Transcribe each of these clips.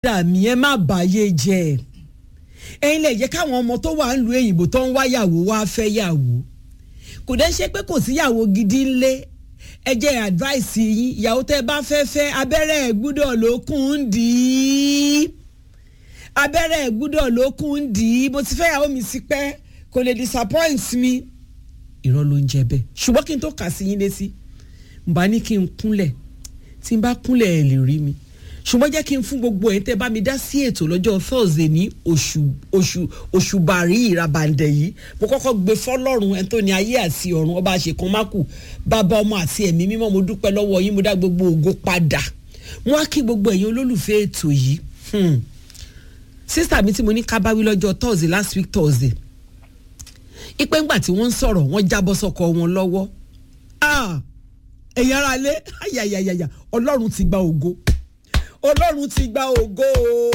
dà mí ẹ má bàyé jẹ́ ẹ̀yin lè jẹ́ káwọn ọmọ tó wà ń lu èyìnbó tó ń wáyàwó wá fẹ́ yàwó kò dẹ́ ṣe pé kò síyàwó gidi ńlé ẹ jẹ́ advice yín ìyàwó tẹ́ bá fẹ́ fẹ́ abẹ́rẹ́ ẹ̀ gbúdọ̀ lókun ń dì í abẹ́rẹ́ ẹ̀ gbúdọ̀ lókun ń dì í mo ti fẹ́ yàwó mi sí pẹ́ kò lè disappoint mi irọ́ ló ń jẹ bẹ́ẹ̀ ṣùgbọ́n kí n tó kà sí yín létí n bá ní kí n kúnlẹ̀ tí n bá kúnlẹ̀ ẹ̀ lè rí mi ṣùgbọ́n jẹ́ kí n fún gbogbo ẹ̀ tẹ́ bá mi dá sí ètò lọ́jọ́ thursday ní oṣù oṣù oṣù bàrí ìrabàǹdẹ̀ yìí mo kọ́kọ́ gbé fọlọ́run ẹni tó ní ayé àti ọ̀run ọba àṣekàn mákù bàbá ọmọ àti ẹ̀mí mímọ́ mo dúpẹ́ lọ́wọ́ yín mo dá gbogbo ògo padà mo wá kí gbogbo ẹ̀yin olólùfẹ́ ètò yìí sísà mi tí mo ní kábáwí lọ́jọ́ thursday last week thursday ipe ńgbà tí wọ́n ń sọ̀rọ̀ wọ́n jábọ́ sọ́kọ wọn lọ́wọ́ ẹ̀yin ara lé ayayayaya ọlọ́run ti gba ògo ọlọ́run ti gba ògo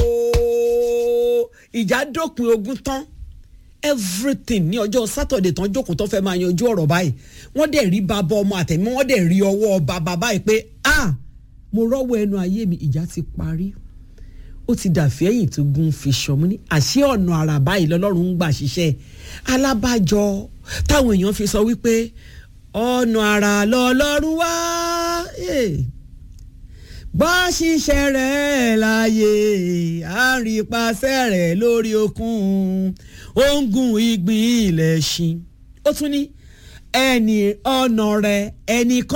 ìjà dópin ogun tán everything ní ọjọ́ sátọ̀dẹ̀ tán jókòó tán fẹ́ máa yanjú ọ̀rọ̀ báyìí wọ́n dẹ̀ rí bàbá ọmọ àtẹ̀mí wọ́n dẹ̀ rí ọwọ́ bàbá báyìí pé ah mo rọ́wọ́ ẹnu ayé mi ìjà ti parí ó ti dàfí ẹ̀yìn tó gun fi ṣọmú ní àṣé ọ̀nà àrà báyìí lọ́lọ́run ń gbà ṣiṣẹ́ alábàjọ táwọn èèyàn fi sọ wípé ọ̀nà àrà lọ́lọ́run wá. Yeah bá ṣiṣẹ́ rẹ̀ láàyè àrípasẹ̀ rẹ̀ lórí okun òǹgùn ìgbín ilẹ̀ ṣin ó tún ní ẹni ọ̀nà rẹ̀ ẹnìkan.